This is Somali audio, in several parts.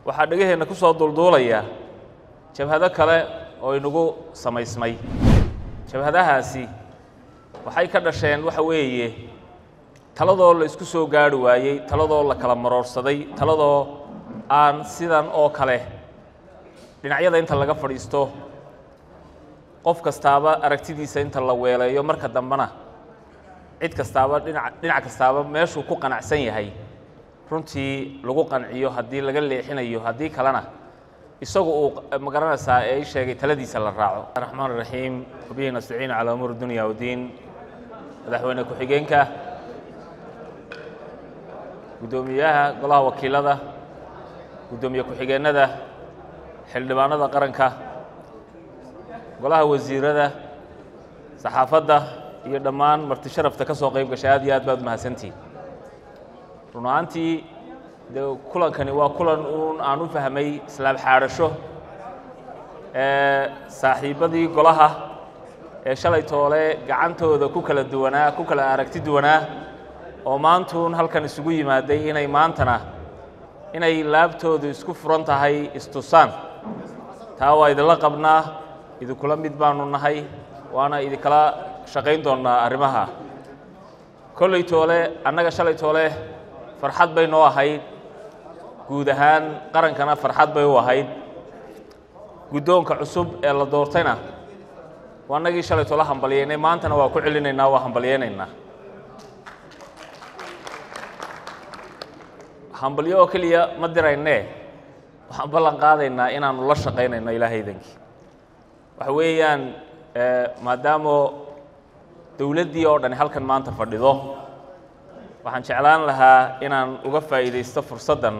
waxaa dhegaheenna ku soo duulduulaya jabhado kale oo inagu samaysmay jabhadahaasi waxay ka dhasheen waxa weeye taladoo la isku soo gaarhi waayey taladoo la kala maroorsaday taladoo aan sidan oo kale dhinacyada inta laga fadhiisto qof kastaaba aragtidiisa inta la weeleeyo marka dambena cid kastaaba dhinac dhinac kastaaba meeshuu ku qanacsan yahay runtii lagu qanciyo haddii laga leexinayo haddii kalena isagu uu magaranaysaa ee i sheegay taladiisa la raaco raxmaan raxiim wabihi nastaciin calaa umuur dunya wdiin madaxweyne ku-xigeenka guddoomiyaha golaha wakiilada guddoomiye ku-xigeennada xildhibaanada qaranka golaha wasiirada saxaafadda iyo dhammaan marti sharafta ka soo qayb gashay aad iyo aad baad umahadsantihin run ahaantii dee kulankani waa kulan uun aan u fahmay islaam xaadhasho saaxiibbadii golaha ee shalay toole gacantooda ku kala duwanaa ku kala aragti duwanaa oo maantuun halkan isugu yimaaday inay maantana inay laabtoodu isku furan tahay istusaan taa waa idinla qabnaa idinkula mid baanu nahay waana idinkala shaqayn doonnaa arrimaha kolley toole annaga shalay toole farxad bay noo ahayd guud ahaan qarankana farxad bay u ahayd guddoonka cusub ee la doortayna waa annagii shalay toole hambalyeynay maantana waa ku celinaynaa waa hambalyeynaynaa hambalyo oo keliya ma diraynee waxaan ballan qaadaynaa inaannu la shaqaynayno ilaahaydankii waxa weeyaan maadaamo dowladdii oo dhani halkan maanta fadhido waxaan jeclaan lahaa inaan uga faa'iidaysto fursaddan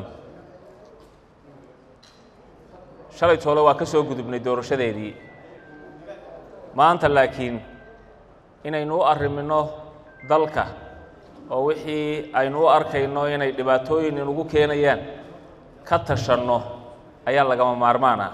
shalay toole waa ka soo gudubnay doorashadeedii maanta laakiin inaynu u arrimino dalka oo wixii aynu u arkayno inay dhibaatooyin inugu keenayaan ka tashanno ayaa lagama maarmaana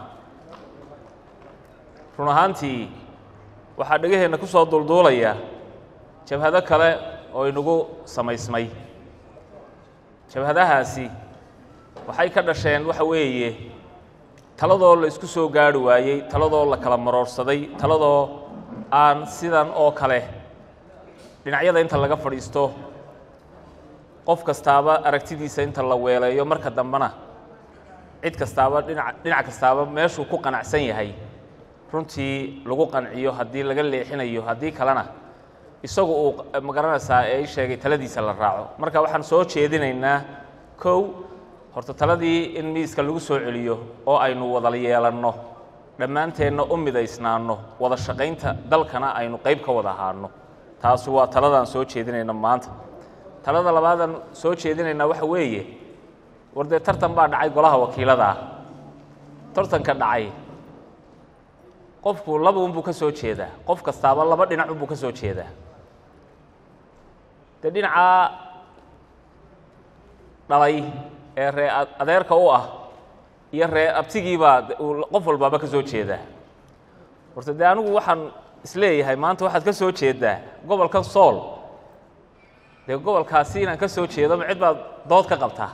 run ahaantii waxaa dhegaheenna ku soo duulduulaya jabhado kale oo inagu samaysmay jabhadahaasi waxay ka dhasheen waxa weeye taladoo la isku soo gaarhi waayey taladoo la kala maroorsaday taladoo aan sidan oo kale dhinacyada inta laga fadhiisto qof kastaaba aragtidiisa inta la weeleeyo marka dambena cid kastaaba dhinac dhinac kastaaba meeshuu ku qanacsan yahay runtii lagu qanciyo haddii laga leexinayo haddii kalena isagu uu magaranaysaa ee i sheegay taladiisa la raaco marka waxaan soo jeedinaynaa kow horta taladii in miiska lagu soo celiyo oo aynu wada yeelanno dhammaanteenna u midaysnaanno wada shaqaynta dalkana aynu qayb ka wada ahaano taasu waa taladaan soo jeedinayna maanta talada labaadaan soo jeedinaynaa waxa weeye war dee tartan baa dhacay golaha wakiiladaa tartanka dhacay qofku laba unbuu ka soo jeedaa qof kastaaba laba dhinac unbuu ka soo jeedaa dee dhinacaa dhalay ee ree adeerka u ah iyo ree abtigiibaa qof walbaaba ka soo jeedaa horta dee anigu waxaan isleeyahay maanta waxaad ka soo jeedaa gobolka sool dee gobolkaasi inaan ka soo jeedo ma cid baad dood ka qabtaa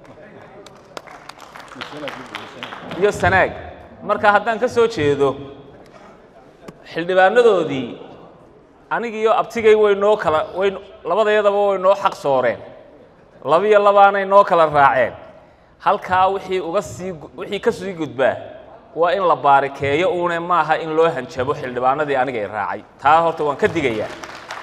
iyo sanaag marka haddaan ka soo jeedo xildhibaanadoodii anigiiyo abtigay way noo kala way labadayadaba way noo xaq sooreen labiyo labaanay noo kala raaceen halkaa wixii uga sii wixii ka sii gudbaa waa in la baarikeeyo uune maaha in loo hanjabo xildhibaanadii aniga i raacay taa horta waan ka digayaa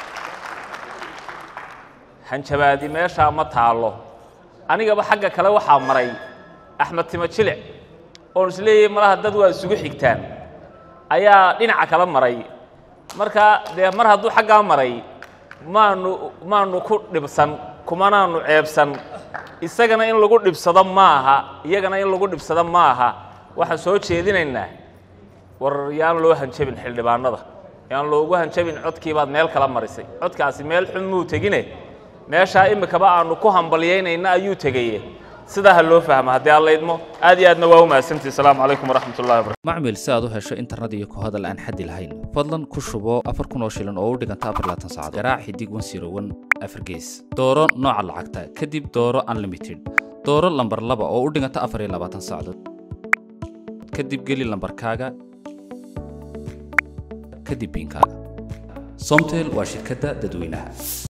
hanjabaadi meeshaa ma taallo anigaba xagga kale waxaa maray axmed timo jilic oon is leeyahay malaha dad waa isugu xigtaan ayaa dhinaca kala maray marka dee mar hadduu xaggaa maray maanu maanu ku dhibsan kumanaanu ceebsan isagana in lagu dhibsado ma aha iyagana in lagu dhibsado ma aha waxaan soo jeedinaynaa war yaan loo hanjabin xildhibaanada yaan loogu hanjabin codkii baad meel kala marisay codkaasi meel xun muu tegine meeshaa imikaba aanu ku hambalyaynayna ayuu tegaye sidaa ha loo fahmo haddii alla idmo aad iyo aadna waa u mahadsantihi asalaamu calaykum waraxmat ullahi wabarakatu macmil si aad u hesho internet iyo ku hadal aan xaddi lahayn fadlan ku shubo afar kun oo shilin oo u dhiganta afar laatan saacadood garaac xidig wan siro wan afar gees dooro nooca lacagta kadib dooro unlimited dooro lambar laba oo u dhiganta afar iyo labaatan saacadood kadib geli lambarkaaga kadib biinkaaga somtel waa shirkadda dadweynaha